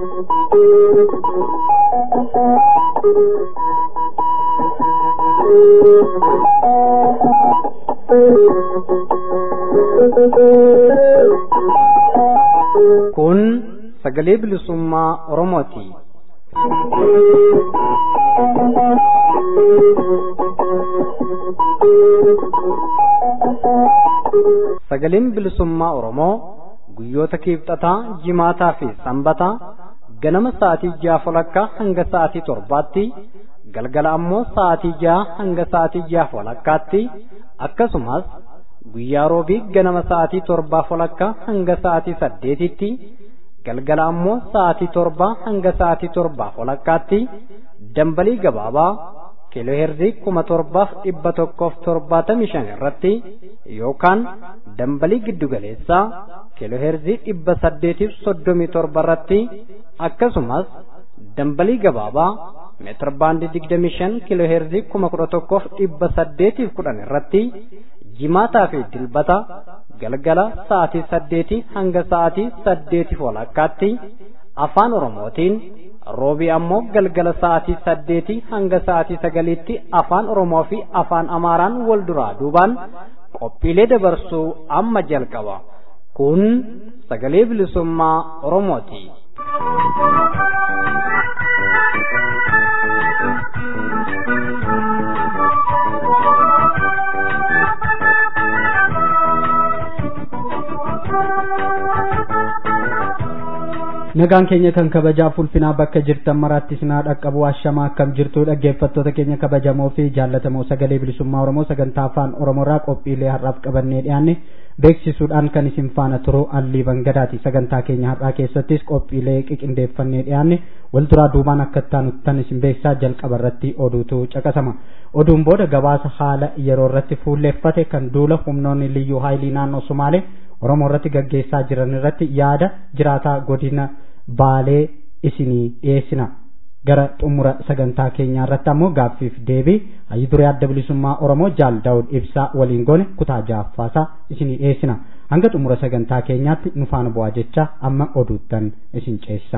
Kun sagalee bilisummaa Oromooti. Sagaleen bilisummaa Oromoo guyyoota kiibxataa, jimaataa fi sanbataa ganama sa'aatii ja'a walakkaa hanga sa'aatii torbaatti galgala ammoo sa'aatii ja'a hanga sa'aatii ja'a walakkaatti akkasumas guyyaa roobii ganama sa'aatii torbaa walakkaa hanga sa'aatii saddeetitti galgala ammoo sa'aatii torbaa hanga sa'aatii torbaa walakkaatti dambalii gabaabaa kiilooheerzii kuma torbaaf dhibba tokkoof torbaatamii shan irratti yookaan dambalii giddugaleessaa kiilooheerzii dhibba saddeetiif soddomii torba irratti akkasumas dambalii gabaabaa meetir baandii digdamii shan kiilooheerzii kuma kudha tokkoof dhibba saddeetiif kudhan irratti jimaataa fi dilbata galgala sa'aatii saddeetii hanga sa'aatii saddeetiif walakkaatti afaan oromootiin roobii ammoo galgala sa'aatii saddeetii hanga sa'aatii sagaliitti afaan oromoo fi afaan amaaraan wal duraa duubaan qophiilee dabarsuu amma jalqaba kun sagalee bilisummaa oromooti. nagaan keenya kan kabajaa fulfinaa bakka jirtan maraatti sinaa dhaqqabu ashamaa akkam jirtu dhaggeeffattoota keenya kabajamoo fi jaallatamoo sagalee bilisummaa oromoo sagantaa afaan oromoorraa qophiilee har'aaf qabannee dhiyaanne beeksisuudhaan kan isin faana turu allii bangadaati sagantaa keenya har'aa keessattis qophiilee qiqindeeffannee dhiyaanne wal duraa duubaan akka ittaanuttan isin beeksisaa jalqaba irratti oduutu caqasama oduun booda gabaasa haala yeroo irratti fuulleeffate kan duula humnoonni liyyuu haayilii naannoo sumaalee oromoo irratti gaggeessaa jiran irratti yaada jiraataa godina baalee isinii dhiyeessina gara xumura sagantaa keenyaa irratti ammoo gaaffiif deebii hayyu duree adda bilisummaa oromoo jaal daawud ibsaa waliin goone kutaa jaaffaasaa isinii dhiyeessina hanga xumura sagantaa keenyaatti nu faana bu'aa jecha amma oduuttan isin ceessisa.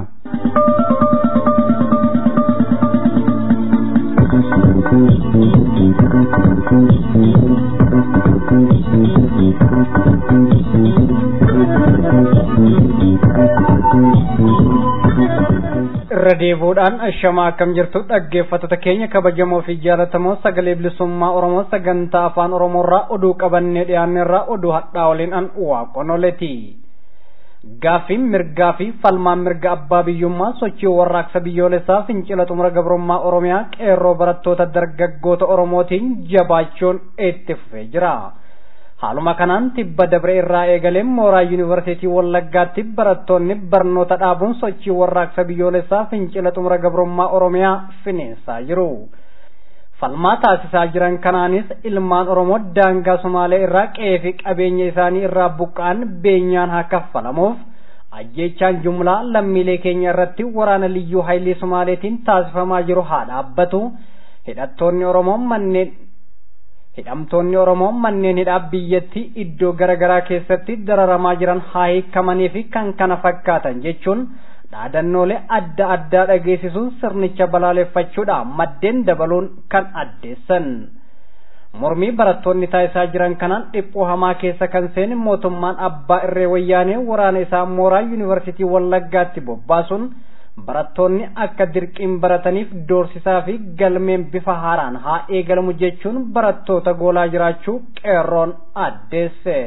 irra deebuudhaan ashamaa akkam jirtu dhaggeeffattoota keenya kabajamoo fi jaallatamoo sagalee bilisummaa oromoo sagantaa afaan oromoorraa oduu qabannee dhiyaanneerraa oduu hadhaa waliin an waaqonoleti gaaffiin mirgaa fi falmaan mirga abbaa biyyummaa sochii warraaqsa biyyoolessaa fincila xumura gabrummaa oromiyaa qeerroo barattoota dargaggoota oromootiin jabaachuun itti fufee jira. haaluma kanaan tibba dabre irraa eegaleen mooraa yuunivarsiitii wallaggaatti barattoonni barnoota dhaabuun sochii warraaqsa biyyoolessaa fincila xumura gabrummaa oromiyaa finiinsaa jiru. falmaa taasisaa jiran kanaanis ilmaan oromoo daangaa sumaalee irraa qe'ee fi qabeenya isaanii irraa buqqa'an beenyaan haa kaffalamuuf ajjeechaan jumlaa lammiilee keenya irratti waraana liyyuu haayilii sumaaleetiin taasifamaa jiru haa dhaabbatu hidhattoonni oromoo manneen hidhamtoonni oromoo manneen hidhaa biyyattii iddoo garaagaraa keessatti dararamaa jiran haa hiikamanii fi kan kana fakkaatan jechuun dhaadannoolee adda addaa dhageessisuun sirnicha balaaleffachuudhaan maddeen dabaluun kan addeessan. mormii barattoonni taasisaa jiran kanaan dhiphoo hamaa keessa kan seene mootummaan abbaa irree wayyaanee waraana isaa mooraa yuunivarsiitii wallaggaatti bobbaasuun barattoonni akka dirqiin barataniif doorsisaa fi galmeen bifa haaraan haa eegalamu jechuun barattoota goolaa jiraachuu qeerroon addeesse.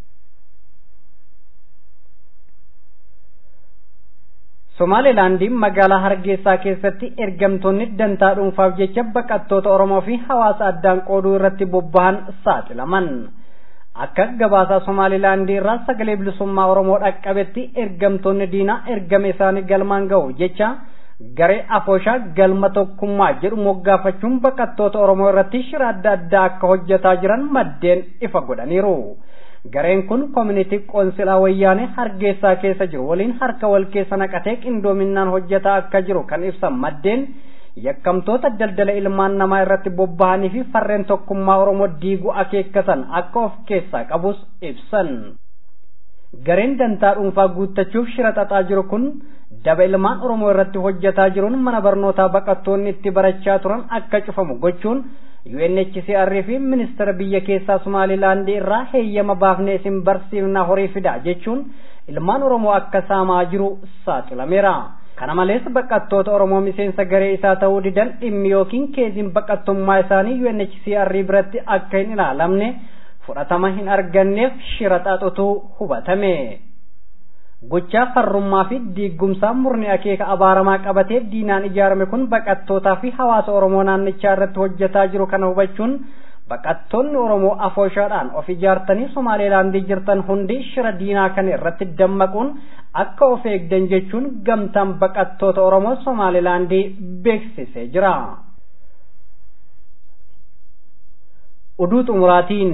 Somaalilaandiin magaalaa Hargeysaa keessatti ergamtoonni dantaa dhuunfaaf jecha baqattoota Oromoo fi hawaasa addaan qooduu irratti bobbahan saaxilaman. akka gabaasaa somaalilaandii irraa sagalee bilisummaa oromoo dhaqqabetti ergamtoonni diinaa ergame isaanii galmaan ga'u jecha garee afooshaa galma tokkummaa jedhu moggaafachuun baqattoota oromoo irratti shira adda addaa akka hojjetaa jiran maddeen ifa godhaniiru. gareen kun koomunitii qoonsilaa wayyaanee hargeysaa keessa jiru waliin harka wal keessa naqatee qindoominaan hojjetaa akka jiru kan ibsan maddeen yakkamtoota daldala ilmaan namaa irratti bobba'anii fi farreen tokkummaa oromoo diiguu akeekkatan akka of keessaa qabus ibsan. gareen dantaa dhuunfaa guuttachuuf shira xaxaa jiru kun daba ilmaan oromoo irratti hojjetaa jiruun mana barnootaa baqattoonni itti barachaa turan akka cufamu gochuun UNHCR fi ministeera biyya keessaa Somaalilaandii irraa heeyyama baafnee isin barsiifna horii fidaa jechuun ilmaan oromoo akka saamaa jiru saaxilameera. kana malees baqattoota oromoo miseensa garee isaa ta'uu didan dhimmi yookiin keeziin baqattummaa isaanii UNHCR biratti akka hin ilaalamne fudhatama hin arganneef shira xaxutu hubatame. Gochaa farrummaa fi diiggumsaa murni akeeka abaaramaa qabatee diinaan ijaarame kun baqattootaa fi hawaasa oromoo naannichaa irratti hojjetaa jiru kana hubachuun baqattoonni oromoo afooshaadhaan of ijaartanii somaaleelaandii jirtan hundi shira diinaa kana irratti dammaquun akka of eegdan jechuun gamtaan baqattoota oromoo somaaleelaandii beeksisee jira. Oduu xumuraatiin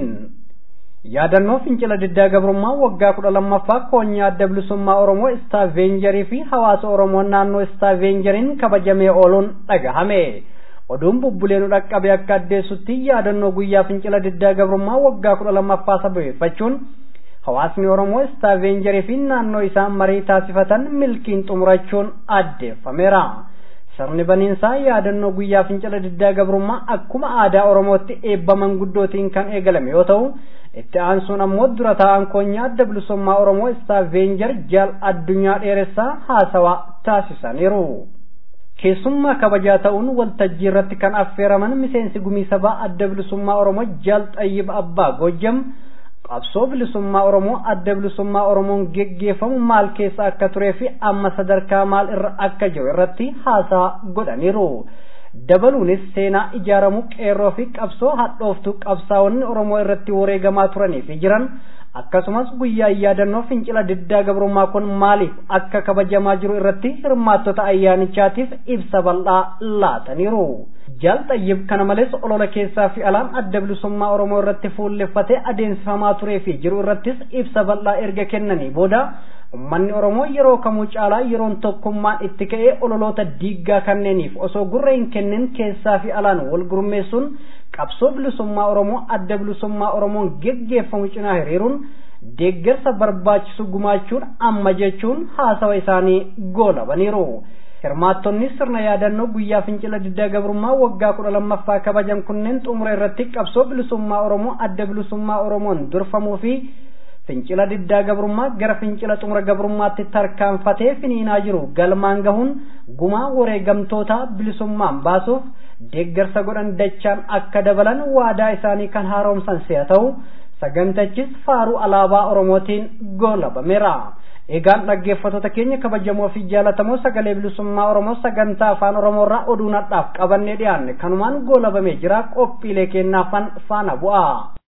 yaadannoo fincila diddaa gabrummaa waggaa kudha lammaffaa koonyaa adda bilisummaa oromoo istaavenjarii fi hawaasa oromoo naannoo istaavenjariin kabajamee ooluun dhagahame. oduun bubbulee nu dhaqqabe akka addeessutti yaadannoo guyyaa fincila diddaa gabrummaa waggaa kudha lammaffaa sababeeffachuun hawaasni oromoo istaavenjarii fi naannoo isaan marii taasifatan milkiin xumurachuun addeeffameera. sirni baniinsaa yaadannoo guyyaa fincila diddaa gabrummaa akkuma aadaa oromootti eebba manguddootiin kan eegalame yoo ta'u itti aansuun ammoo dura taa'an koonyaa adda bilisummaa oromoo istaavenjar jaal addunyaa dheeressaa haasawaa taasisaniiru. keessummaa kabajaa ta'uun waltajjii irratti kan affeeraman miseensi gumii sabaa adda bilisummaa oromoo jaal xayyib abbaa gojjam qabsoo bilisummaa oromoo adda bilisummaa oromoon geggeeffamu maal keessa akka turee fi amma sadarkaa maal irra akka jiru irratti haasaa godhaniiru. dabaluunis seenaa ijaaramu qeerroo fi qabsoo hadhooftuu qabsaa'onni oromoo irratti wareegamaa turanii fi jiran akkasumas guyyaa yaadannoo fincila diddaa gabrummaa kun maaliif akka kabajamaa jiru irratti hirmaattota ayyaanichaatiif ibsa bal'aa laataniiru. Jaal Xayyib kana malees olola keessaa fi alaan adda bilisummaa Oromoo irratti fuulleffatee adeemsifamaa turee fi jiru irrattis ibsa bal'aa erga kennanii booda ummanni Oromoo yeroo kamuu caalaa yeroon tokkummaan itti ka'ee ololoota diiggaa kanneeniif osoo gurra hin kennin keessaa fi alaan wal gurmeessuun qabsoo bilisummaa Oromoo adda bilisummaa Oromoon geggeeffamu cinaa hiriiruun deeggarsa barbaachisu gumaachuun amma jechuun haasawa isaanii goolabaniiru. hirmaattonni sirna yaadannoo guyyaa fincila diddaa gabrummaa waggaa kudha lammaffaa kabajan kunneen xumura irratti qabsoo bilisummaa oromoo adda bilisummaa oromoon durfamuu fi fincila diddaa gabrummaa gara fincila xumura gabrummaatti tarkaanfatee finiinaa jiru galmaan gahuun gumaa wareegamtoota bilisummaan baasuuf deeggarsa godhan dachaan akka dabalan waadaa isaanii kan haaromsan si'a ta'u sagantachis faaruu alaabaa oromootiin goolabameera. egaan dhaggeeffattoota keenya kabajamoo fi jaalatamoo sagalee bilisummaa oromoo sagantaa afaan oromoo irraa oduu nadhaaf qabannee dhiyaanne kanumaan goolabamee jira qophiilee kennaafan faana bu'a.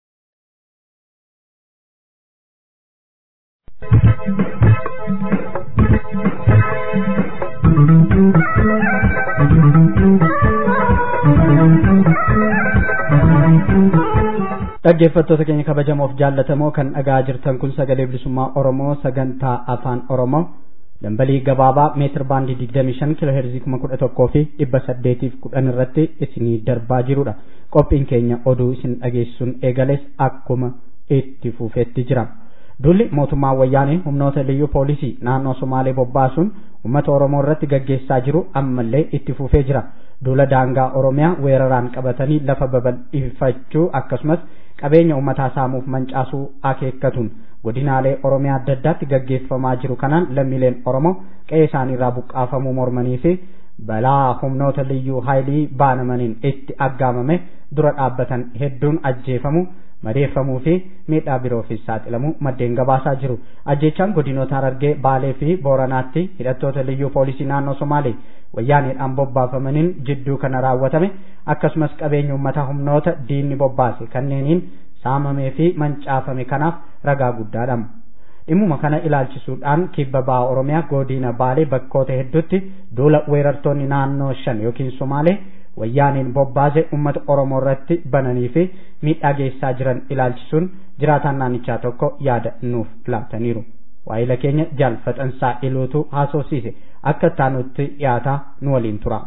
dhaggeeffattoota keenya kabajamoof jaallatamoo kan dhagaa jirtan kun sagalee bilisummaa oromoo sagantaa afaan oromoo dambalii gabaabaa meetir baandii digdamii shan kiiloo heerzii kuma kudha tokkoo fi dhibba saddeetiif kudhan irratti isinii darbaa jirudha qophiin keenya oduu isin dhageessuun eegales akkuma itti fufeetti jira dulli mootummaa wayyaanee humnoota liyyuu poolisii naannoo somaalee bobbaasuun uummata oromoo irratti gaggeessaa jiru ammallee itti fufee jira duula daangaa oromiyaa weeraraan qabatanii lafa babal'ifachuu akkasumas qabeenya uummataa saamuuf mancaasuu akeekkatuun godinaalee oromiyaa adda addaatti gaggeeffamaa jiru kanaan lammiileen oromoo qe'ee isaaniirraa buqqaafamuu mormanii fi balaa humnoota liyyuu haayilii baanamaniin itti aggaamame dura dhaabbatan hedduun ajjeefamu madeeffamuu fi miidhaa biroofis saaxilamuu maddeen gabaasaa jiru ajjechaan godinoota harargee baalee fi booranaatti hidhattoota liyyuu poolisii naannoo somaalee wayyaaneedhaan bobbaafamaniin jidduu kana raawwatame akkasumas qabeenya uummataa humnoota diinni bobbaase kanneeniin saamamee fi mancaafame kanaaf ragaa guddaadha. dhimmuma kana ilaalchisuudhaan kibba ba'a oromiyaa godina baalee bakkoota hedduutti duula weerartoonni naannoo shan yookiin somaalee wayyaaniin bobbaase ummata oromoo irratti bananii fi miidhaa geessaa jiran ilaalchisuun jiraataan naannichaa tokko yaada nuuf laataniiru. waa'ila keenya jaalfatansaa iluutu haasofsiise akka taanutti dhiyaataa nu waliin tura.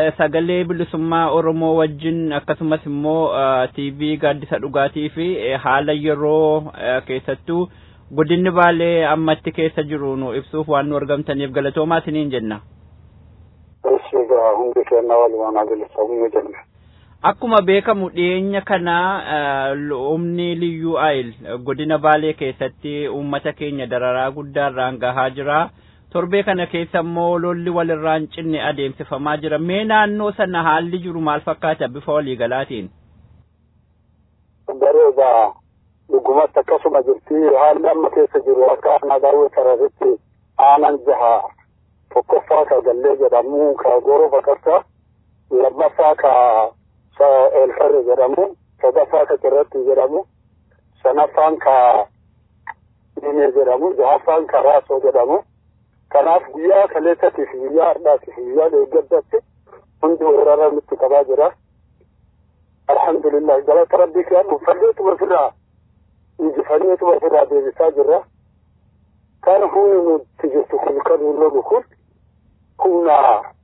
sagalee bilisummaa Oromoo wajjin akkasumas immoo TV gaaddisa dhugaatii fi haala yeroo keessattuu godinni baalee ammatti keessa jiru nu ibsuuf waan nu argamtaniif galatoomaa isiniin jenna. hundi keenya walumaan haa jenna. Akkuma beekamu dhiyeenya kana humni liyyuu ayil godina baalee keessatti uummata keenya dararaa guddaarraan gahaa jira. Torbee kana keessa immoo lolli walirraan cinne adeemsifamaa jira. Mee naannoo sana haalli jiru maal fakkaata bifa waliigalaatiin? Bareeda dhugumatti akkasuma jirti haalli amma keessa jiru akka aanaa daawwee sararitti aanan jaha tokkoffaa ka gallee jedhamu ka gooroo baqarsa lammaffaa ka eelfarre jedhamu sadaffaa ka cirratti jedhamu sanaffaan ka dhimee jedhamu jahaffaan ka raasoo jedhamu kanaaf guyyaa kaleessatiif guyyaa har'aatiif guyyaa deeggaddatti hundi weerara nutti qabaa jira alhamdulillah galata rabbii kiyaan uffanneetuma ofirraa injifanneetuma ofirraa deebisaa jirra kan humni nuti jirtu kun kan nu lolu kun humna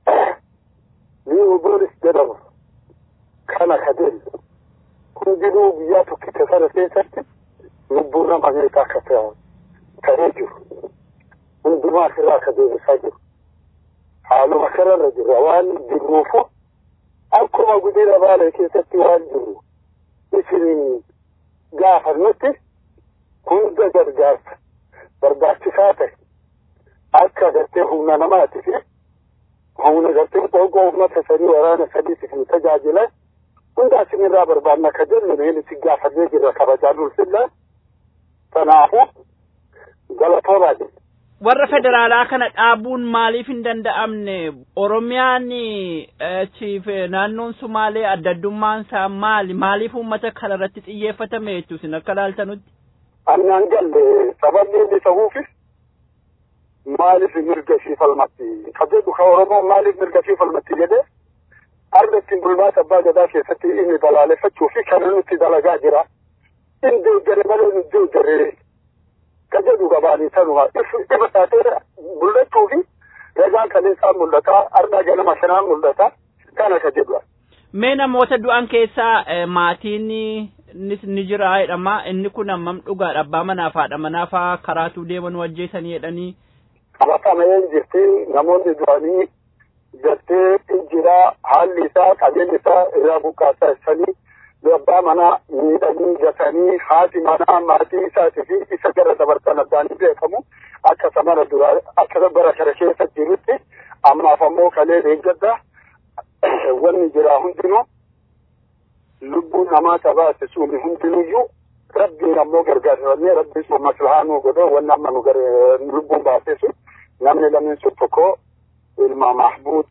liiwu boolis jedhamu kana kadeen hundinuu guyyaa tokkicha sana keessatti lubbuu nama meeqa akka ta'ee jiru hundumaa asirraa akka deebisaa jiru haaluma kanarra jirra waan jirruufu akkuma guddina baalee keessatti waan jiru isin gaafannutti hunda gargaarsa barbaachisaa ta'e akka gartee humna namaati fi humna gartee qoqqoo uummata sadii waraana sadiitiif nu tajaajila hunda isinirraa barbaanna ka jennu neen isin gaafannee jirra kabajaa dulfilla kanaafu galatoomaa jenna. warra federaalaa kana dhaabuun maaliif hin danda'amne oromiyaan chiif naannoon sumaalee adda addummaan isaa maali maaliif uummata kana irratti xiyyeeffatame jechuu isin akka laaltanutti. Annaan galle sababni inni ta'uufis maaliif mirga ishii falmatti ka jedhu ka oromoon maaliif mirga ishii falmatti jedhee arda ittiin bulmaata abbaa gadaa keessatti inni balaaleffachuu fi kana nutti dalagaa jira. Inni deeggare malee nu deeggaree ka jedhu gabaanii sanuma ifa taatee mul'achuu fi ragaan kaleessaa mul'ata ardaa ganama shanaan mul'ata kana ka jedhu. Mee namoota du'an keessaa maatiin ni jira jedhama inni kun hammam dhugaadha abbaa manaaf haadha manaafaa karaatuu deeman wajjeessanii jedhanii. Qabatamee jirti namoonni du'anii gartee jira haalli isaa qabeenyi isaa irraa buqqaasaa ibsanii abbaa manaa miidhanii gatanii haati manaa maatii isaatii fi isa gara dabarsan addaanii beekamu akka samana dura akka bara kana keessa jirutti ammaaf ammoo kalee deeggadda wanni jira hundinuu lubbuun namaa tabaate suuni hundinuyyuu rabbiin ammoo gargaarfamee rabbiin sun maslahaa nuu godhoo wanni amma nu lubbuun baasee sun namni lameen sun tokko ilma mahbuud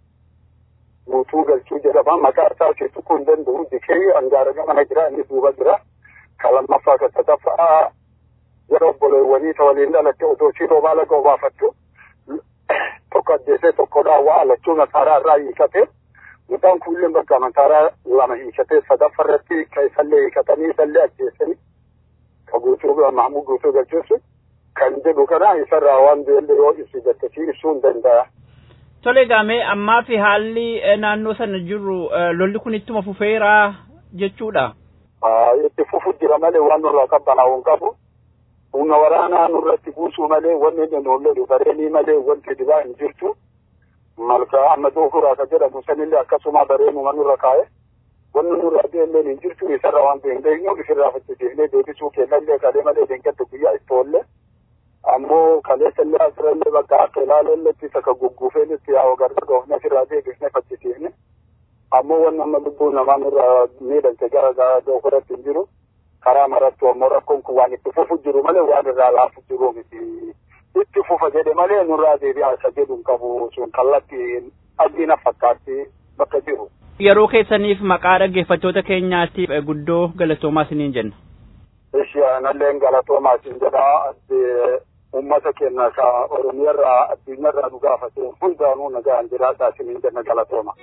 guutuu galchuu jedhama maqaa isaa ishee tuquu hin danda'u dikee angaara gamana jira inni duuba jira ka lammaffaa ka sadaffaa jara obboleewwanii ta waliin dhalatte otoo shiroo baala gobaafattu tokko ajjeesee tokko dhaawwaa alachuu nasaaraa irraa hiikate mucaan kuulleen bakka amantaaraa lama hiikatee sadaffa irratti ka isallee hiikatanii isallee ajjeesanii ka guutuu mahmud guutuu galchuusu kan jedhu kana isarraa waan beelle yoo ibsi jettesii ibsuu hin danda'a. Tole gaamee ammaa fi haalli naannoo sana jiru lolli kun ittuma fufeera jechuudha. Itti fufu jira malee waan nurraa qabbanaa'u hin qabu. Humna waraanaa nurratti buusuu malee wanni inni nuun lolu bareenii malee wanti dibaa hin jirtu. Malka amma doofuraa ka jedhamu sanillee akkasuma bareenuma nurra kaa'e. Wanni nurraa deemneen hin jirtu isarra waan ta'e beeknu ifirraa faccisiifnee deebisuu kennallee kalee malee deengatti guyyaa itti oolle. ammoo kaleessa illee asirrallee bakka akka ilaalelletti isa ka gugguufeenitti yaa ogarra dhoofne asirraa deebisne faccisiifne ammoo wanni amma lubbuu namaa nurraa miidhamte gara doofuratti hin jiru karaa marattu ammoo rakkoon kun waan itti fufu jiru malee waan irraa laafu jiru miti itti fufa jedhe malee nurraa deebi'aa isa jedhu hin qabu sun kallatti abdiina fakkaatti bakka jiru. Yeroo keessaniif maqaa dhaggeeffattoota keenyaatiif guddoo galatoomaa isiniin jenna. Ishi analleen galatoomaa isin jedhaa ummata keenya ka oromiyarraa addunyaarraa nu gaafate hundaanuu nagaan jiraadhaa isiniin jenna galatooma.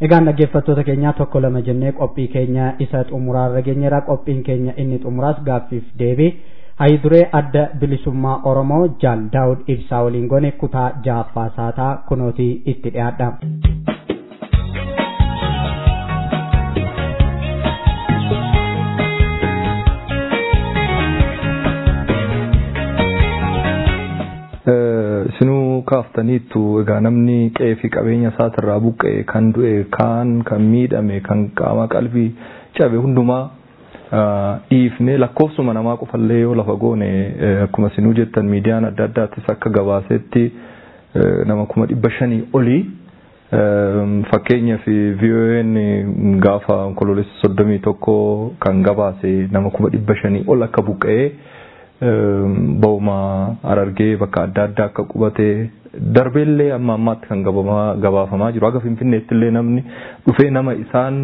Egaan dhaggeeffattoota keenyaa tokko lama jennee qophii keenya isa xumuraarra geenyeera qophiin keenya inni xumuraas gaaffiif deebii hayiduree adda bilisummaa Oromoo Jaal Daawud Ibsaa waliin goone kutaa jaaffaa saataa kunootii itti dhiyaadha. Isinuu kaaftaniittu egaa namni qe'ee fi qabeenya isaatirraa buqqa'e kan du'e kaan kan miidhame kan qaama qalbii cabe hundumaa dhiifne lakkoofsuma namaa qofallee yoo lafa goone akkuma isinuu jettan miidiyaan adda addaattis akka gabaasetti nama kuma dhibba shanii olii fakkeenyaaf VON gaafa onkoloolessa soddomii tokko kan gabaase nama kuma dhibba shanii ol akka buqqa'ee ba'uma arargee bakka adda addaa akka qubate darbeellee amma ammaatti kan gabaafamaa jiru aga finfinneetti illee namni dhufee nama isaan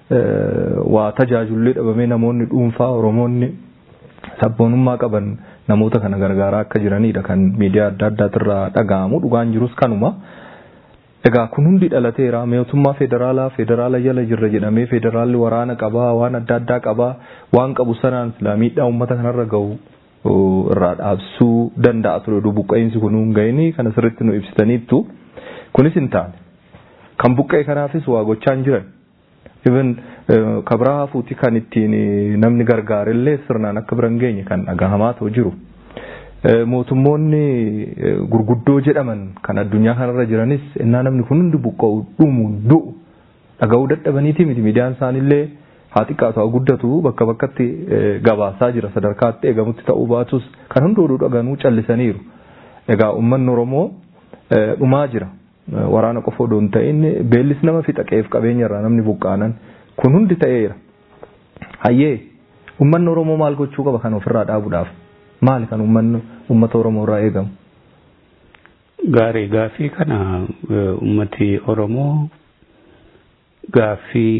waa tajaajullee dhabamee namoonni dhuunfaa oromoonni sabboonummaa qaban namoota kana gargaaraa akka jiranidha kan miidiyaa adda addaatirraa dhaga'amu dhugaan jirus kanuma. Egaa kun hundi dhalateera mootummaa federaalaa federaala jala jirra jedhamee federaalli waraana qabaa waan adda addaa qabaa waan qabu sanaan silaa miidhaa uummata kanarra gahu irraa dhaabsuu danda'a ture oduu buqqa'insi kun hin ga'ini kana sirriitti nu ibsitaniittu kunis hin taane kan buqqa'e kanaafis waa gochaa hin jiran even kabraa hafuuti kan ittiin namni gargaarellee sirnaan akka biran geenye kan dhagahamaa ta'u jiru. Mootummoonni gurguddoo jedhaman kan addunyaa kanarra jiranis innaa namni kun hundi buqqa'u dhumuun du'u dhaga'uu dadhabaniiti miti miidiyaan isaanillee haa xiqqaatu haa guddatu bakka bakkatti gabaasaa jira sadarkaatti eegamutti ta'uu baatus kan hundi oduu dhaganuu callisaniiru. Egaa uummanni Oromoo dhumaa jira. Waraana qofa odoo hin ta'in beellis nama fixa qe'eef qabeenya irraa namni buqqaanan kun hundi ta'eera. Hayyee uummanni Oromoo maal gochuu qaba kan ofirraa dhaabuudhaaf? Maali kan uummanni uummata Oromoo irraa eegamu? Gaarii gaaffii kana uummati Oromoo gaaffii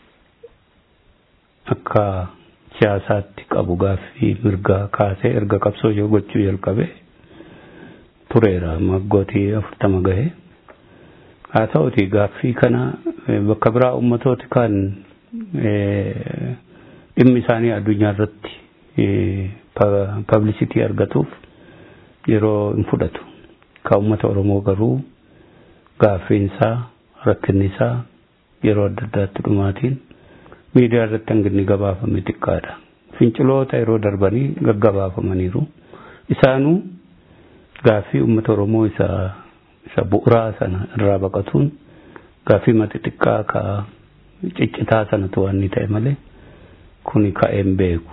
akka siyaasaatti qabu gaaffii mirgaa kaasee erga qabsoo yoo gochuu jalqabe tureera maggootii afurtama gahe haa ta'uti gaaffii kana bakka biraa ummatooti kan dhimmi isaanii addunyaa irratti pablisitii argatuuf yeroo hin fudhatu ka ummata oromoo garuu gaaffiinsaa rakkinnisaa yeroo adda addaatti dhumaatiin miidiyaa irratti hanginni gabaafame xiqqaadha. Finciloota yeroo darbanii gaggabaafamaniiru. Isaanuu gaaffii uummata Oromoo isa isa bu'uuraa sana irraa baqatuun gaaffii mati xiqqaa ka ciccitaa sanatu waan inni ta'e malee kuni ka'een beeku.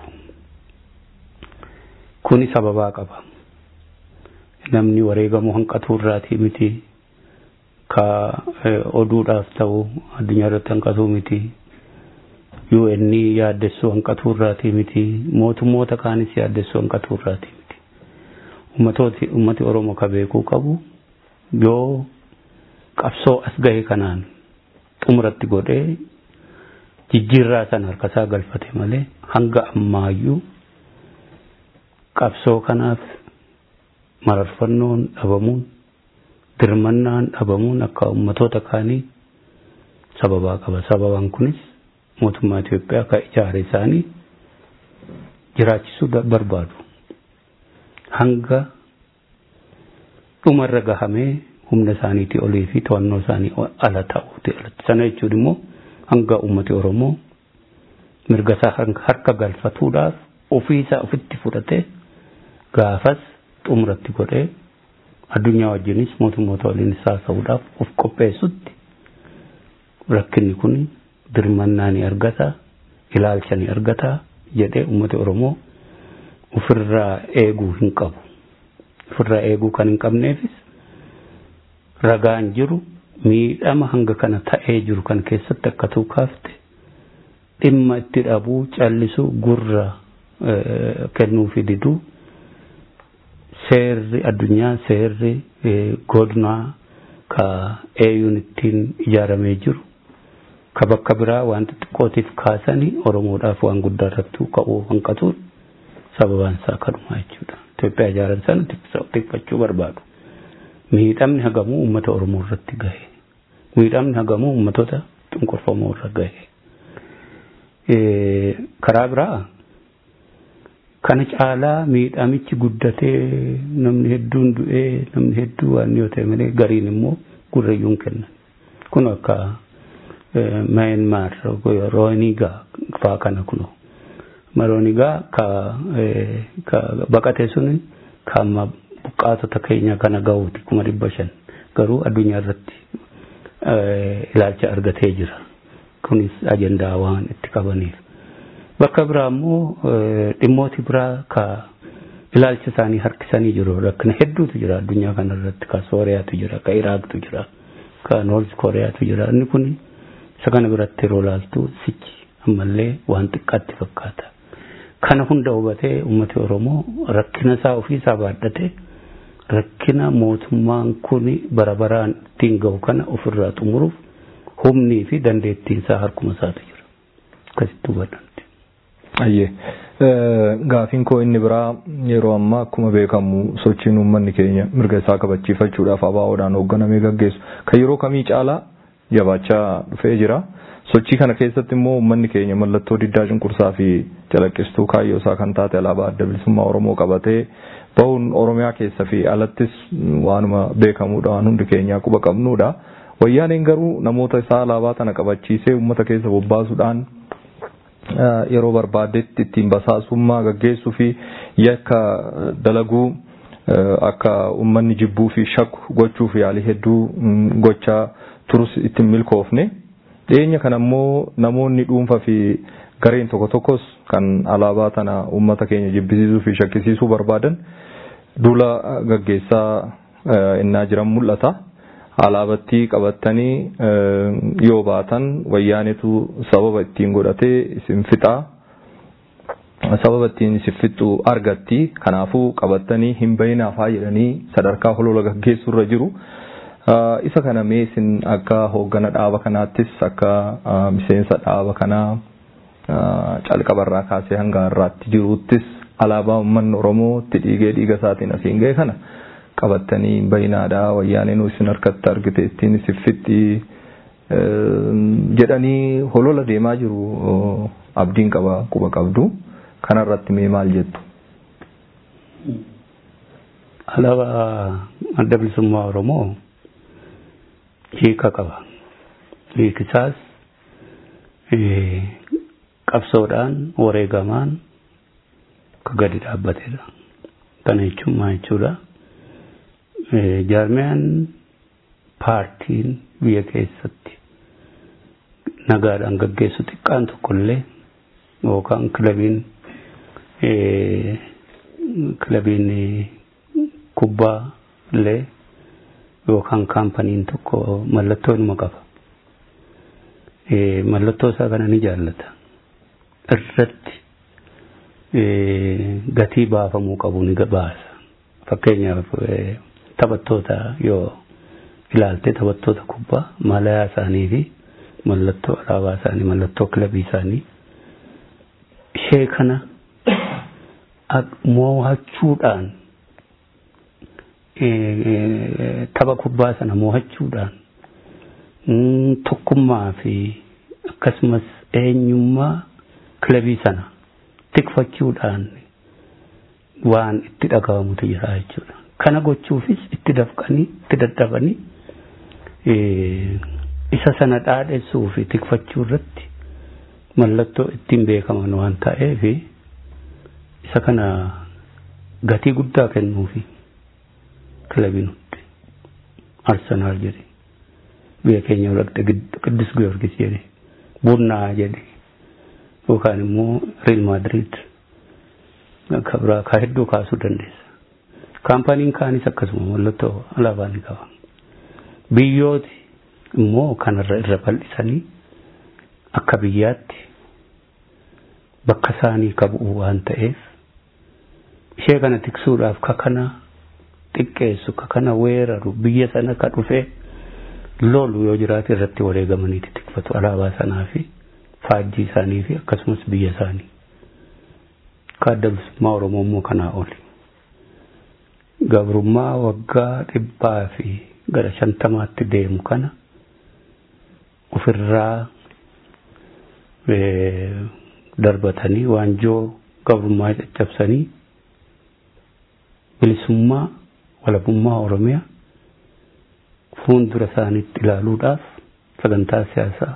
Kuni sababaa qaba. Namni wareegamuu hanqatuu irraatii miti ka oduudhaaf ta'u addunyaa irratti hanqatuu miti. UN yaaddessuu hanqatuu irraatii miti mootummoota kaanis yaaddessuu hanqatuu irraatii miti ummatooti ummati oromoo ka beekuu qabu yoo qabsoo as gahe kanaan xumuratti godhee jijjiirraa sana harkasaa galfate malee hanga ammaayyuu qabsoo kanaaf mararfannoon dhabamuun dirmannaan dhabamuun akka ummatoota kaanii sababaa qaba sababaan kunis mootummaa Itoophiyaa ka ijaare isaanii jiraachisuu barbaadu. Hanga dhumarra gahamee humna isaaniitii olii fi to'annoo isaanii ala ta'uuti alatti. Sana jechuun immoo hanga uummati Oromoo mirga isaa harka galfatuudhaaf ofii isaa ofitti fudhatee gaafas xumuratti godhee addunyaa wajjinis mootummoota waliin haasa'uudhaaf of qopheessutti rakkinni kun dirmannaa ni argata ilaalcha ni argata jedhee uummata oromoo ofirraa eeguu hin qabu ofirraa eeguu kan hin qabneefis ragaan jiru miidhama hanga kana ta'ee jiru kan keessatti akka tuukaafte dhimma itti dhabuu callisuu gurra kennuufi diduu seerri addunyaa seerri godinaa ka eeyuun ittiin ijaaramee jiru ka bakka biraa waan xixiqqootiif kaasanii oromoodhaaf waan guddaa irratti ka'uu hanqatuun sababaan isaa kanuma jechuudha. Itoophiyaa ijaaran sana xiqqachuu barbaadu. Miidhamni hagamuu uummata oromoo irratti gahe. Miidhamni hagamuu uummatoota cunqurfamuu irra gahe. Karaa biraa kana caalaa miidhamichi guddatee namni hedduun du'ee namni hedduu waan yoo ta'e malee gariin immoo gurrayyuun kennan. Kun akka Myanmar Rohingya faa kana kuno. Rohingya ka ka baqate sun ka amma buqqaatota keenya kana gahuuti kuma dhibba shan garuu addunyaa irratti ilaalcha argatee jira. Kunis ajandaa waan itti qabaniif. Bakka biraa immoo dhimmooti biraa ka ilaalcha isaanii harkisanii jiru rakkina hedduutu jira addunyaa kana irratti ka Sooriyaatu jira ka Iraaqtu jira ka Noorz Kooriyaatu jira inni kun isa kana biratti yeroo laaltu sichi ammallee waan xiqqaatti fakkaata. Kana hunda hubatee uummati Oromoo rakkina isaa ofii isaa baadhate rakkina mootummaan kun bara baraan ittiin gahu kana ofirraa xumuruuf humnii fi dandeettiin isaa harkuma isaatu jira. Akkasitti hubadhamti. Ayyee gaafiin koo inni biraa yeroo ammaa akkuma beekamu sochiin uummanni keenya mirga isaa kabachiifachuudhaaf abaawoodhaan hoogganamee gaggeessu kan yeroo kamii caalaa jabaachaa dhufee jira. Sochii kana keessatti immoo uummanni keenya mallattoo diddaa cunqursaa fi calaqqistuu kaayyoo isaa kan taate alaabaa adda bilisummaa Oromoo qabatee bahuun Oromiyaa keessa fi alattis waanuma beekamuudha waan hundi keenyaa quba qabnuudha. Wayyaaneen garuu namoota isaa alaabaa tana qabachiisee uummata keessa bobbaasuudhaan yeroo barbaadetti ittiin basaasummaa gaggeessuu fi yakka dalaguu akka uummanni jibbuu fi shakku gochuuf yaalii hedduu gochaa turus ittiin milkoofne. Dhiyeenya kana immoo namoonni dhuunfaa fi gareen tokko tokkos kan alaabaa tana uummata keenya jibbisiisuu fi shakkisiisuu barbaadan duula gaggeessaa innaa jiran mul'ata. Alaabattii qabattanii yoo baatan wayyaanetu sababa ittiin godhatee isin fixaa. Sababa ittiin isin fixu argatti. Kanaafuu qabattanii hin bayinaaf haa jedhanii sadarkaa holola gaggeessurra jiru. isa kana mee isin akka hooggana dhaaba kanaattis akka miseensa dhaaba kanaa calqabarraa kaasee hanga har'aatti jiruuttis alaabaa uummanni Oromoo itti dhiigee dhiiga isaatiin asiin ga'e kana qabattanii bayinaadhaa wayyaaneen isin harkatti argite ittiin isin fixxi jedhanii holola deemaa jiru abdiin qaba quba qabdu kanarratti mee maal jettu. Alaabaa adda bilisummaa Oromoo hiika qaba. Hiikisaas qabsoodhaan wareegamaan ka gadi dhaabbatedha. Kana jechuun maal jechuudha? Jaarmiyaan paartiin biyya keessatti nagaadhaan gaggeessu xiqqaan tokkollee yookaan kilabiin kilabiin kubbaa illee yookaan kaampaniin tokko mallattoo inuma qaba. Mallattoo isaa kana ni jaallata. Irratti gatii baafamuu qabu ni baasa. Fakkeenyaaf taphattoota yoo ilaalte taphattoota kubbaa malayaa isaanii fi mallattoo alaabaa isaanii mallattoo kilabii isaanii ishee kana mo'achuudhaan tapha kubbaa sana mo'achuudhaan tokkummaa fi akkasumas eenyummaa kilabii sana tikfachuudhaan waan itti dhagahamutu jira jechuudha. Kana gochuufis itti dafqanii itti daddabanii isa sana dhaadhessuu fi tikfachuu irratti mallattoo ittiin beekaman waan ta'eef isa kana gatii guddaa kennuufi. kilabiin hundi arsenaal jedhe biyya keenya dhaqxe qiddus giyoorgis jedhe bunnaa jedhe yookaan immoo riil maadiriid akka biraa kaa hedduu kaasuu dandeessa. Kaampaniin kaanis akkasuma mallattoo alaabaa ni qaba. Biyyooti immoo kanarra irra bal'isanii akka biyyaatti bakka isaanii qabu waan ta'eef ishee kana tiksuudhaaf ka kana xiqqeessu ka kana weeraru biyya sana ka dhufee lolu yoo jiraate irratti wareegamaniiti tikfatu alaabaa sanaa fi faajjii isaanii fi akkasumas biyya isaanii. Ka adda bilisummaa Oromoo immoo kanaa oli. Gabrummaa waggaa dhibbaa fi gara shantamaatti deemu kana ofirraa darbatanii waanjoo gabrummaa caccabsanii bilisummaa walabummaa oromiyaa fuuldura isaaniitti ilaaluudhaaf sagantaa siyaasaa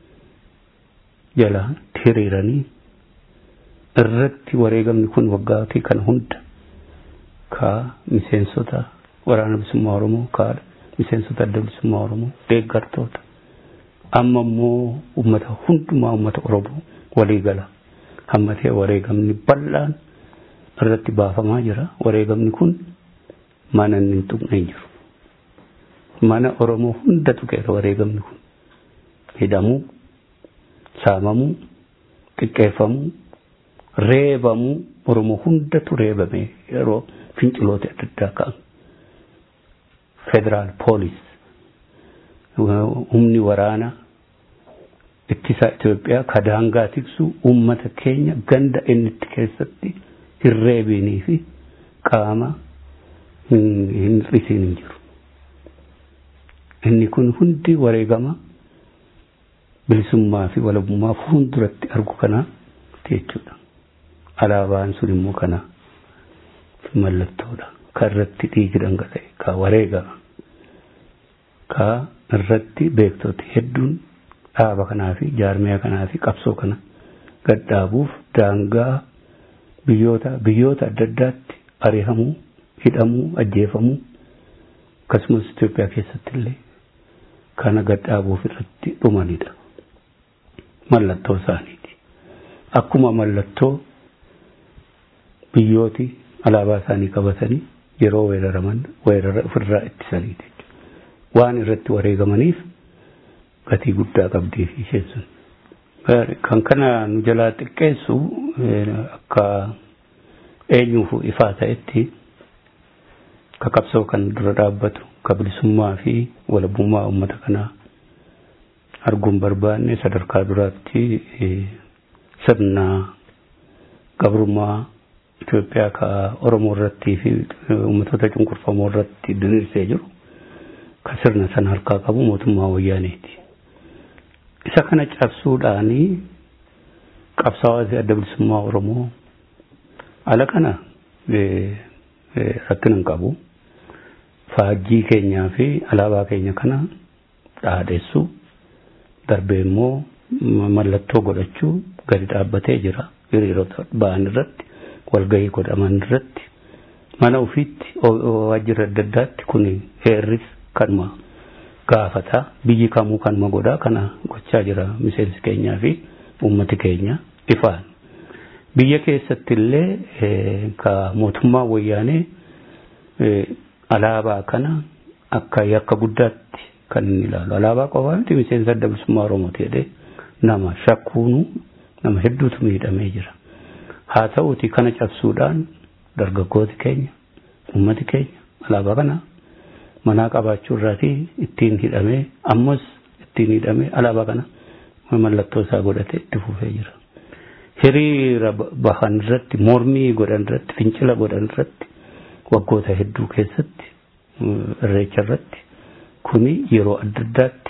jala hiriiranii irratti wareegamni kun waggaatii kana hunda ka miseensota waraana bilisummaa oromoo ka miseensota adda bilisummaa oromoo deeggartoota amma immoo ummata hundumaa ummata oromoo walii gala hammatee wareegamni bal'aan irratti baafamaa jira wareegamni kun mana inni hin tuqne hin jiru mana oromoo hunda tuqeera wareegamni kun hidhamuu saamamuu xiqqeeffamuu reebamuu oromoo hundatu reebame yeroo finciloota adda addaa ka'an federaal poolis humni waraana ittisaa Itoophiyaa ka daangaa tiksu uummata keenya ganda inni itti keessatti hin reebinii fi qaama hin hir'isiin hin jiru. Inni kun hundi wareegama bilisummaa fi walabummaa fuulduratti argu kana jechuudha. Alaabaan sun immoo kana mallattoodha. Ka irratti dhiigi dhangala'e, ka wareegama, ka irratti beektoti hedduun dhaaba kanaa fi jaarmiyaa kanaa fi qabsoo kana gadhaabuuf daangaa biyyoota biyyoota adda addaatti ari'amuu, hidhamuu, ajjeefamuu akkasumas Itoophiyaa keessatti illee kana gadhaabuuf irratti dhumanidha. Mallattoo isaaniiti. Akkuma mallattoo biyyooti alaabaa isaanii qabatanii yeroo weeraraman weerara ofirraa ittisaniiti. Waan irratti wareegamaniif gatii guddaa qabdii isheen sun. Kan kana nu jalaa xiqqeessu akka eenyuuf ifaa ta'etti ka qabsoo kan dura dhaabbatu ka bilisummaa fi walabummaa uummata kanaa arguun barbaanne sadarkaa duraatti sirna gabrummaa Itoophiyaa ka Oromoo irratti fi uummatoota cunqurfamoo irratti diriirsee jiru ka sirna sana harkaa qabu mootummaa wayyaaneeti. Isa kana cabsuudhaanii qabsaa'aa adda bilisummaa Oromoo ala kana rakkina hin qabu. Faajjii keenyaa fi alaabaa keenya kana dhaadheessuu darbee immoo mallattoo godhachuu gadi dhaabbatee jira hiriirota ba'an irratti walgahii godhaman irratti mana ofiitti waajjira adda addaatti kun heerris kanuma gaafata biyyi kamuu kanuma godhaa kana gochaa jira miseensi keenyaa fi uummati keenya ifaan. Biyya keessatti illee ka mootummaa wayyaanee alaabaa kana akka yakka guddaatti kan inni ilaalu. Alaabaa qofaa miti miseensa adda bilisummaa Oromooti jedhee nama shakkuunu nama hedduutu miidhamee jira. Haa ta'uuti kana cabsuudhaan dargaggooti keenya uummati keenya alaabaa kana manaa qabaachuu irraatii ittiin hidhamee ammas ittiin hidhamee alaabaa kana mallattoo isaa godhatee itti fufee jira. Hiriira bahan irratti mormii godhan irratti fincila godhan irratti waggoota hedduu keessatti irreecha irratti kuni yeroo adda addaatti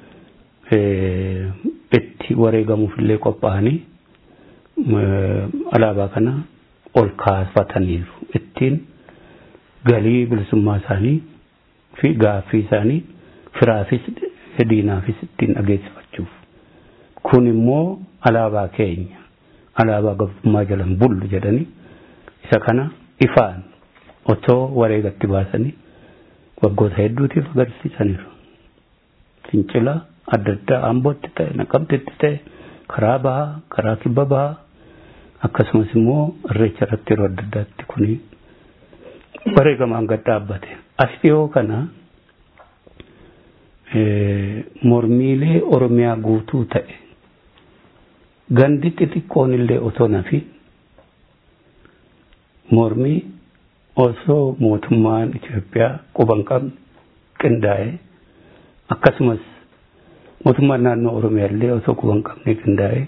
itti wareegamuuf illee qophaa'anii alaabaa kana ol kaafataniiru ittiin galii bilisummaa isaanii fi gaaffii isaanii firaafis diinaafis ittiin dhageessifachuuf kun immoo alaabaa keenya alaabaa gabrummaa jalan bullu jedhanii isa kana ifaan otoo wareegatti baasanii waggoota hedduutiif agarsiisaniiru. Fincila adda addaa ambootti ta'e naqamtetti ta'e karaa bahaa karaa kibba bahaa akkasumas immoo irreecha irratti yeroo adda addaatti kuni wareegamaan gad dhaabbate. As dhiyoo kana mormiilee Oromiyaa guutuu ta'e gandi xixiqqoon illee otoo nafi mormii osoo mootummaan Itoophiyaa quban qabne qindaa'e akkasumas mootummaan naannoo Oromiyaa illee osoo quban qabne qindaa'e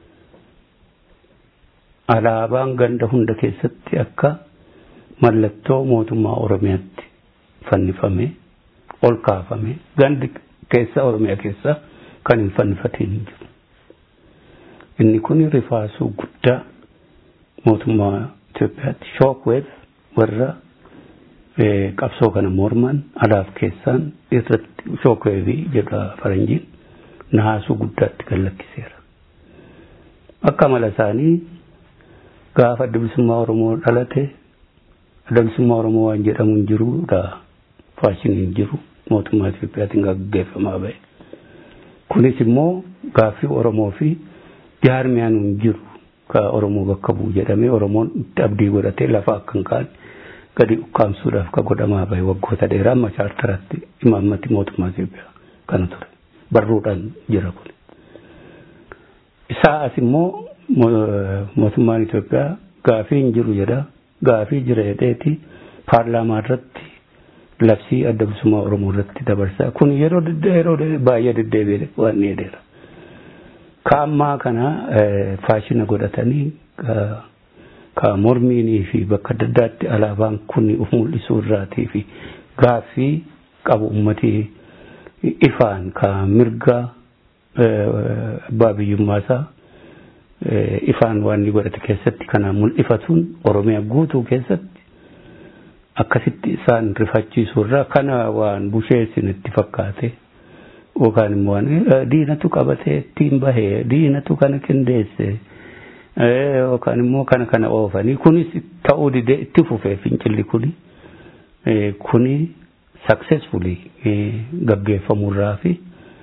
alaabaan ganda hunda keessatti akka mallattoo mootummaa Oromiyaatti fannifame ol kaafame gandi keessa Oromiyaa keessa kan hin fannifatiin hin jiru. Inni kun rifaasuu guddaa mootummaa Itoophiyaatti shookweef warra qabsoo kana morman alaaf keessaan irratti shookweefii jedha faranjiin naasuu guddaatti gallakkiseera. Akka mala isaanii gaafa adda bilisummaa Oromoo dhalate adda bilisummaa Oromoo waan jedhamu hin jiruudha faashiniin hin jiru mootummaa Itoophiyaatiin gaggeeffamaa ba'e. Kunis immoo gaaffii Oromoo fi jaarmiyaan hin jiru ka Oromoo bakka bu'u jedhamee Oromoon itti abdii godhatee lafa akka hin kaane gadi ukkaamsuudhaaf ka godhamaa ba'e waggoota dheeraa amma chaartaratti imaammati mootummaa Itoophiyaa kana ture. Barruudhaan jira kun. Isaa as immoo mootummaan Itoophiyaa gaafii hin jiru jedha. Gaafii jira jedheeti paarlaamaa irratti labsii adda bilisummaa Oromoo irratti dabarsaa. Kun yeroo yeroo baay'ee deddeebi'ee waan jedheera. Kaammaa kana faashina godhatanii ka mormiinii fi bakka adda addaatti alaabaan kun uf mul'isuu irraatii fi gaaffii qabu ummatii ifaan ka mirga abbaa biyyummaasaa ifaan waan inni godhate keessatti kana mul'ifatuun Oromiyaa guutuu keessatti akkasitti isaan rifachiisuu irraa kana waan busheessin itti fakkaate yookaan immoo waan diinatu qabatee ittiin bahee diinatu kana qindeesse yookaan immoo kana kana oofanii kunis ta'uu didee itti fufee fincilli kuni kuni successfully gaggeeffamurraa fi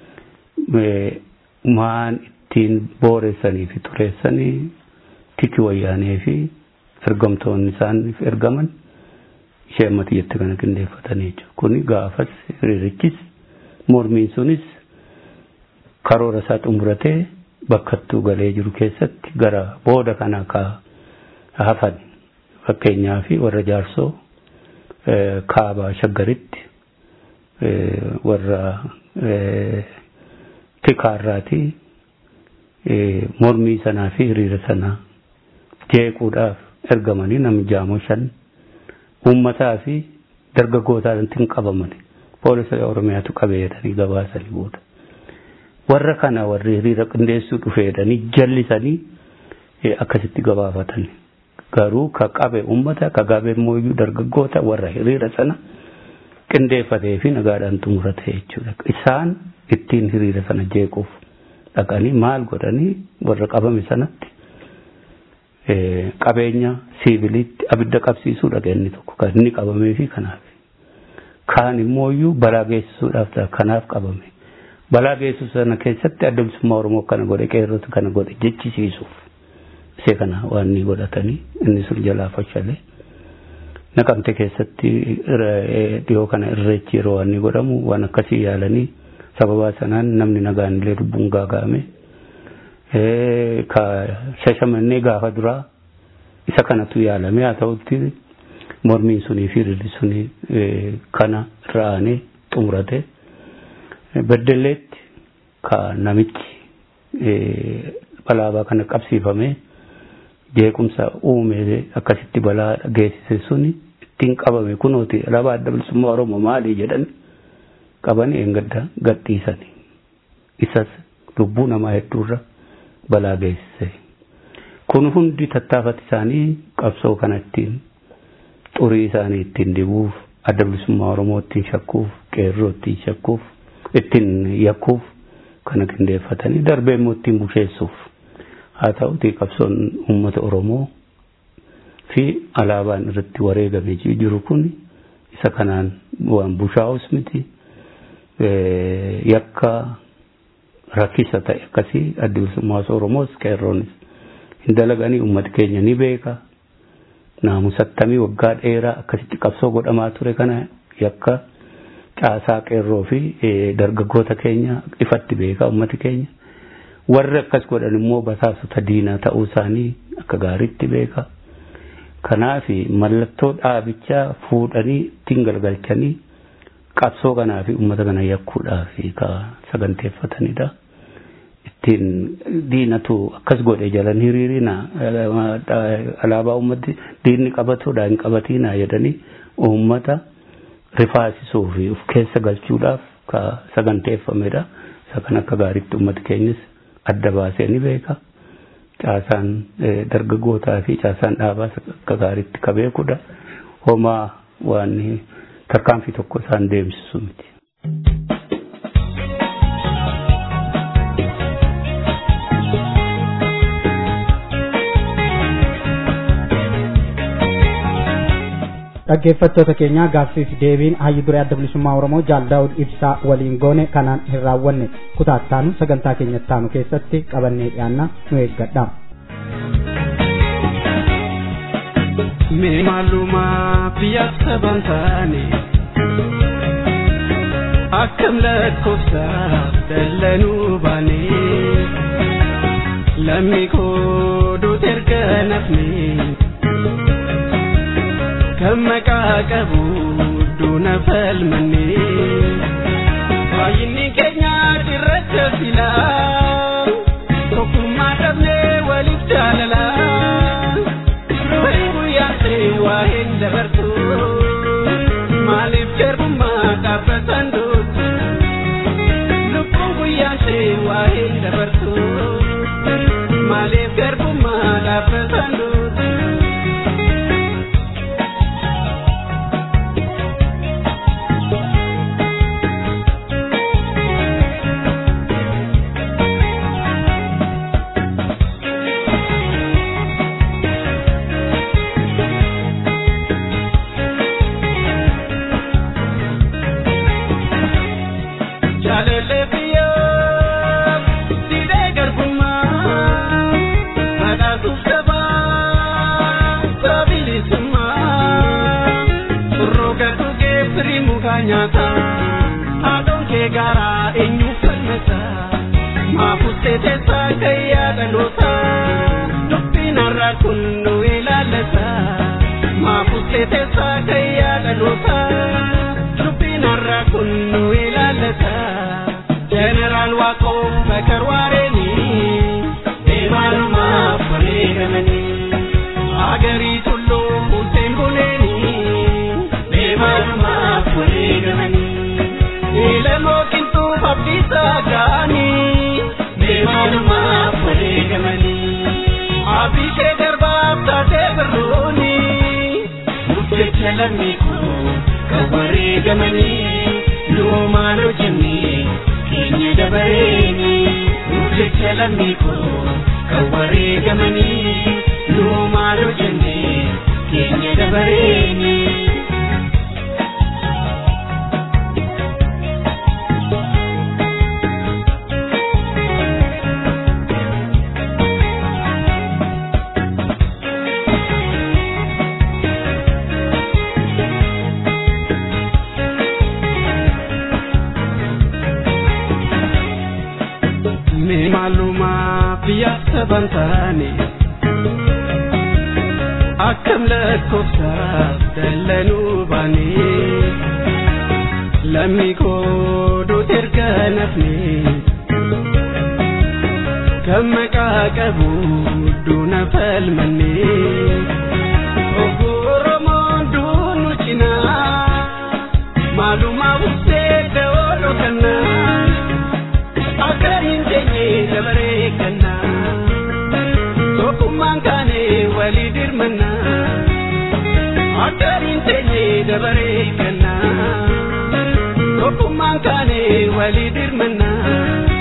maan ittiin booressanii fi xureessanii tiki wayyaanee fi ergamtoonni isaaniif ergaman ishee ammati jette kana qindeeffatanii jechuudha. Kuni gaafas hiriirichis mormiin sunis karoora isaa xumuratee bakkattuu galee jiru keessatti gara booda kana ka hafan fakkeenyaa fi warra jaarsoo kaabaa shaggaritti warra tikaarraati mormii sanaa fi hiriira sanaa jeequudhaaf ergamanii namni jaamoo shan uummataa fi dargaggootaatti qabaman poolisa oromiyaatu qabee jedhanii gabaasanii booda warra kana warri hiriira qindeessuu dhufe jedhanii jallisanii akkasitti gabaafatan garuu ka qabe uummata ka qabe immoo dargaggoota warra hiriira sana qindeeffatee fi nagaadhaan xumurate jechuudha isaan ittiin hiriira sana jeequuf dhaqanii maal godhanii warra qabame sanatti qabeenya siiviliitti abidda qabsiisuu dhaqa inni tokko kan inni qabamee fi kanaaf kaan immoo iyyuu balaa geessisuudhaaf ta'a kanaaf qabame balaa geessisu sana keessatti adda bilisummaa oromoo kana godhe qeerrota kana godhe jechisiisuuf isee kana waan inni godhatanii inni sun jalaa fashalee naqamte keessatti dhiyoo kana irreechi yeroo waan inni godhamu waan akkasii yaalanii sababaa sanaan namni nagaan illee lubbuun gaaga'ame ka shashamannee gaafa duraa isa kanatu yaalame haa ta'utti mormiin sunii fi rirri sunii kana ra'anii xumurate beddelleetti ka namichi balaabaa kana qabsiifame jeequmsa uume akkasitti balaa geessise suni ittiin qabame kunooti alaabaa adda bilisummaa oromoo maalii jedhan qabanii eengadda gadhiisanii isas lubbuu namaa hedduurra balaa geessise kun hundi tattaafati isaanii qabsoo kana ittiin xurii isaanii ittiin dibuuf adda bilisummaa oromoo ittiin shakkuuf qeerroo ittiin shakkuuf ittiin yakkuuf kana qindeeffatanii darbee immoo ittiin busheessuuf haa ta'uti qabsoon uummata oromoo fi alaabaan irratti wareegamee jiru kun isa kanaan waan bushaa'us miti yakka rakkisa ta'e akkasii adda bilisummaa oromoos qeerroonis hin dalaganii uummati keenya ni beeka naamusattamii waggaa dheeraa akkasitti qabsoo godhamaa ture kana yakka caasaa qeerroo fi dargaggoota keenya ifatti beeka uummati keenya warri akkas godhan immoo basaasota diinaa ta'uu isaanii akka gaariitti beeka kanaaf mallattoo dhaabichaa fuudhanii ittiin galgalchanii qabsoo kanaa fi uummata kana yakkuudhaaf ka saganteeffatanidha. Ittiin diinatu akkas godhe jalan hiriirina alaabaa uummati diinni qabatuudha hin qabatinaa jedhanii uummata rifaasisuu fi of keessa galchuudhaaf ka saganteeffamedha. isa kan akka gaariitti uummata keenyas adda baasee ni beeka. Caasaan dargaggootaa fi caasaan dhaabaas akka gaariitti ka beekudha. Homaa waan tarkaanfii tokko isaan deemsisu miti. dhaggeeffattoota keenya gaaffiif deebiin hayyu duree adda bilisummaa oromoo jaal daawud ibsaa waliin goone kanaan hin raawwanne kutaattaanu sagantaa keenyattaanu keessatti qabannee dhiyaanna nu eeggadha. Mee maalumaa biyya saban taane akkam lakkoofsaaf dallanuu baane lammi koo duuti erga nafne kan maqaa qabu duuna falmanne baay'inni keenya cirracha filaa tokkummaa dhabnee waliif jaalalaa du'e guyyaan ta'e waa hin dabartu maaliif garbummaa dhaabbatan dootu lubbuun guyyaan ta'e waa hin dabartu maaliif garbummaa dhaabbatan dootu. nyaata haadhoon kee garaa eenyu falmata maafuustee teessaa gayyaa dhaloota dubbiin har'a kun nu ilaallata maafuustee teessaa gayyaa dhaloota dubbiin har'a kun nu ilaallata jeneraal waaqoo bakar waareeni deemaalumaaf wareegamanii agarii tulluu bulteen buleeni deemaalumaaf wareegamanii ilamoo qinxuu abdiisaa ga'anii deemaalumaaf wareegamanii abishee darbaaf taatee birrooni murteecha lammii koo kan wareegamanii loomaan hojjennee keenya dabareeni murteecha lammii koo kan wareegamanii loomaan hojjennee keenya dabareeni. mee maalumaa biyya saban taane akkam lakkoofsaaf dallanuu baane lammii koo duuti erga nafne kan maqaa qabu duuna falmanne obbo Oromoon duunu cinaa maalumaa buftee da'oo kannaa akkariin teenye dabaree kennaa tokkummaan kaane walii dirmannaa akkariin teenye dabaree kennaa tokkummaan kaane walii dirmannaa.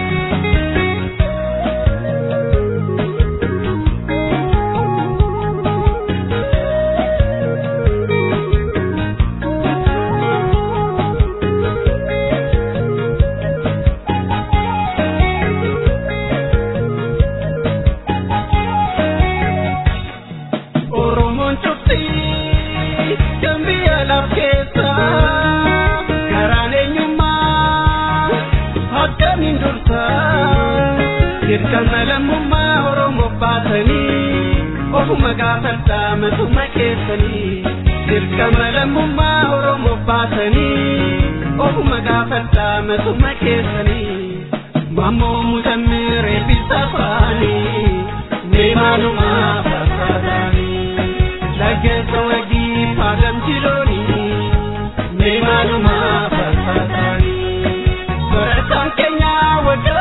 Oromoon cuftii kan biyya laf keessa karaan eenyummaa akkamiin dursa dirqama lammummaa Oromoo baatanii ofuma gaafadhaa matuma keessanii dirqama lammummaa Oromoo baatanii ofuma gaafadhaa matuma keessanii mammoo mutammir eebbisa afaanii deemaanumaa fakkaataanii laggeessa wagii faagam jiloonii deemaanumaa fakkaataanii barataan keenya waggaa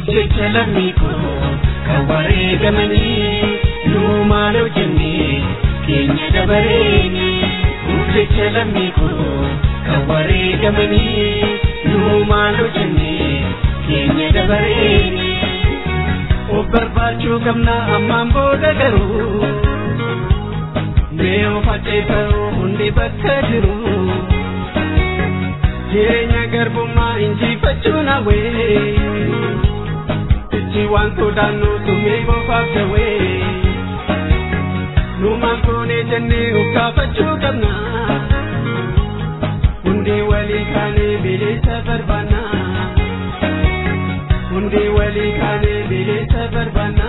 jecha lammii koo kan wareegamanii nuu maaloo jennee keenya dabareeni nuuf jecha lammii koo kan wareegamanii nuu maaloo jennee keenya dabareeni of barbaachuu qabna ammaan booda garuu mee of ajjeefatu hundi bakka jiru jireenya garbummaa injifachuun hawwee ichi waan sodaannu summii bofaaf jawwee nu maal goonee jennee of gaafachuu qabna hundi walii kaanee bilisa barbaanna hundi walii kaanee bilisa barbaanna.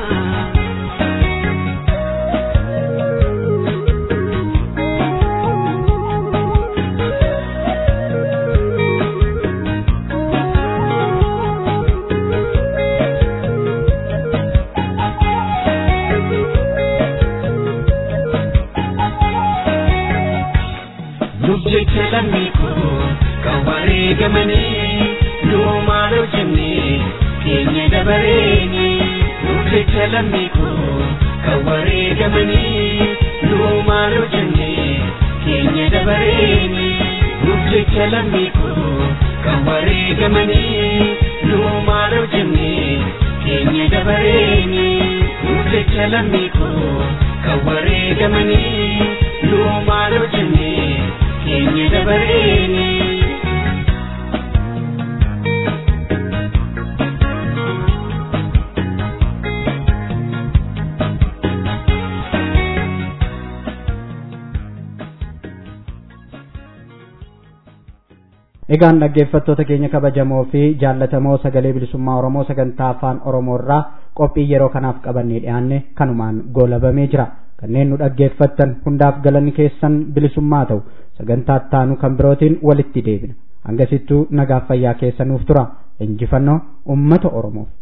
jecha lammii koo kan wareegamanii nuu maaloo jennee keenya dabareeni nuuf jecha lammii koo kan wareegamanii nuu maaloo jennee keenya dabareeni nuuf jecha lammii koo kan wareegamanii nuu maaloo jennee keenya dabareeni nuuf jecha lammii koo kan wareegamanii nuu maaloo jennee keenya dabareeni. Egaan dhaggeeffattoota keenya kabajamoo fi jaallatamoo sagalee bilisummaa Oromoo sagantaa afaan Oromoo irraa qophii yeroo kanaaf qabannee dhiyaanne kanumaan goolabamee jira. Kanneen nu dhaggeeffattan hundaaf galanni keessan bilisummaa ta'u sagantaa ittaanu kan birootiin walitti deebina. Hangasittuu nagaaf fayyaa keessa nuuf tura. Injifannoo uummata Oromoof.